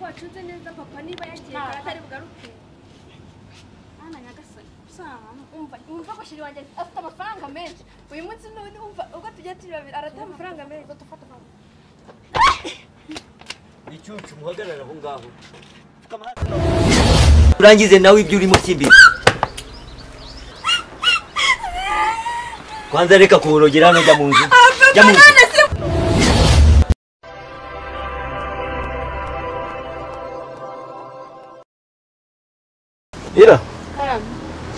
wacuze neza papa niba yagiye kare atari bugaruke mwana nyagasani usanga umva umva ko shiri wanjye afite amafaranga menshi uyu munsi none umva ubwo tugiye turi babiri arata amafaranga menshi dufata icyucu muhagarara aho ngaho urangize nawe ibyo urimo kimbizi kwanza reka kuborogera hano jya mu nzu jya mu nzu ira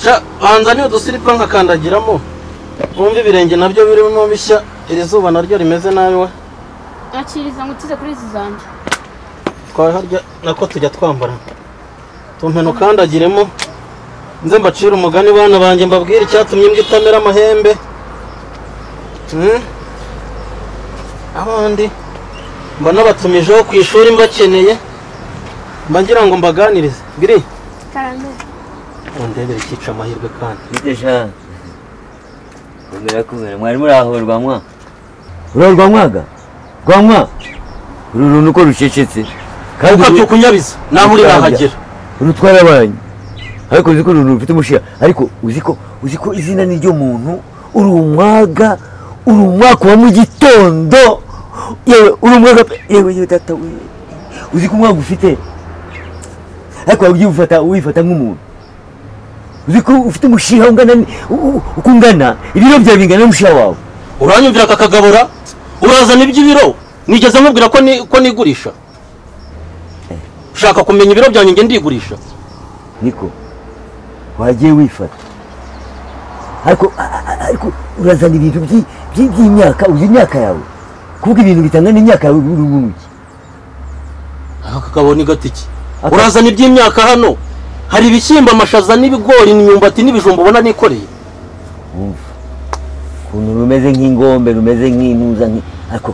sha banza niyo dusiripa nkakandagiramo wumve ibirenge nabyo birimo bishya iri zuba naryo rimeze nabi we akiriza ngo ukize kuri izi zanjye twaharya nako tujya twambara tumpene ukandagiremo nze mbacire umugani bana banjye mbabwire icyatumye imbwa itamera amahembe Hmm? abandi mba nabatumijeho ku ishuri mbakeneye mba ngira ngo mbaganirize biri karame undebere icyica amahirwe kandi bite sha komera komera mwari muri aho rwanywa uriya rwanywaga rwanywa uru runtu uko rucecetse kandi ukapfa uru- kunyabiza naho uri nahagera uru twarabaye ariko uzi ko uru runtu rufite umushiha ariko uzi ko uzi ko izina ni ryo muntu uri umwaga uri umwaka wa mu gitondo yewe uri umwaga pe yewe yewe data we uzi ko umwaga ufite ariko waba ugiye ufata wifata nk'umuntu uzi ko ufite umushiha ungana ni- u- u- uko ungana ibiro byawe bingana n'umushiha wawe uranyumvira akakagabura urazana iby'ibiro nigeze nkubwira ko ni- ko nigurisha ushaka kumenya ibiro byanjye nge ndigurisha niko wagiye wifata ariko a- a- ariko urazana ibintu by'i- by'i- by'imyaka uzi imyaka yawe kuvuga ibintu bitangana n'imyaka yawe uri bunuki aka kagabo ni gatiki Aka- urazana iby'imyaka hano hari ibishyimbo amashaza n'ibigori imyumbati n'ibijumba ubona nikoreye wumva ukuntu rumeze nk'ingombe rumeze nk'intuza nki- ariko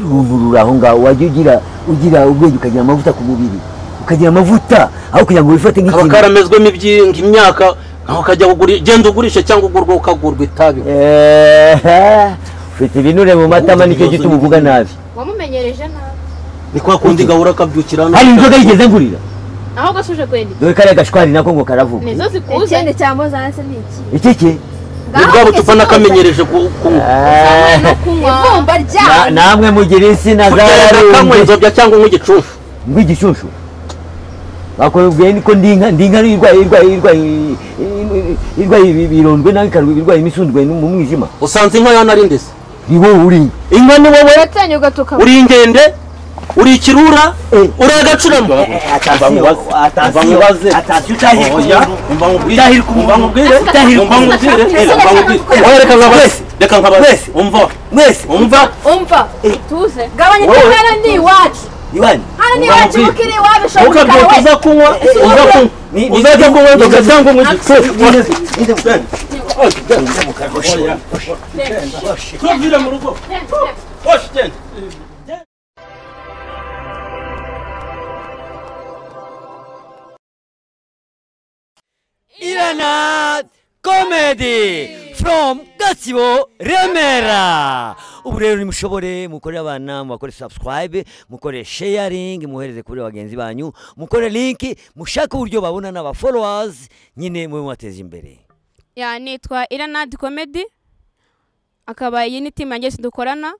uruntu ruri aho ngaho wajya ugira ugira ubwenge ukagira amavuta ku mubiri ukagira amavuta aho kugira ngo wifate kaba nk'ikintu karamezwemo iby'inga imyaka nawe ukajya kugura genda ugurishe cyangwa ugurwa ukagurwa itabi Eeeh, ufite ibinure mu matama nicyo gituma uvuga nabi wamumenyereje nabi ni kwa kundi gahura akabyukira hano hari inzoga yigeze ngurira aho gasuje kweli dore kariya gashwari nako ngo karavuga nizo zikuze ikindi cyambo zanse ni iki iki ke ni bwa bucupa nakamenyereje ku- kunywa Eeeh. no kunywa ivumba Na- ryawe namwe mugira insina kugenda kanywa zararumbe inzobya cyangwa unywa igicuncu ngw'igishushu bakubwiye niko ndi inka ndi inka irwaye irwaye irwaye irwaye ibirondwe nawe ikarwa irwaye imisundwe no mu mwijima usanze inka yanari ndetse ni wowe uri inka inka ni wowe uratanye ugatuka uri ingende uri ikirura Eh. uri agacuramo reka nkabaze umva umva umva utuze gabanya Wowe. ko hano ni iwacu hano ni iwacu Wamubwiye. mukiri iwawe bishoboka ntukabyuke we uza kunywa uza kunywa uzajya kunywa inzoga cyangwa unywa igicucu ntuvire mu rugo hoshi genda Iranat Comedy from Gatsibo Remera ubu rero nimushobore mukore abana mubakore subscribe mukore sharing muhereze kuri bagenzi banyu mukore link mushake uburyo babona n'aba followers nyine mube mubateza imbere ya nitwa iranadi komedi akaba iyi ni timu yanjye dukorana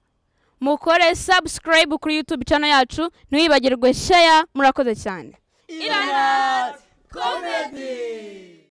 mukore subscribe kuri yutube cano yacu ntiwibagirwe sheya murakoze cyane iranadi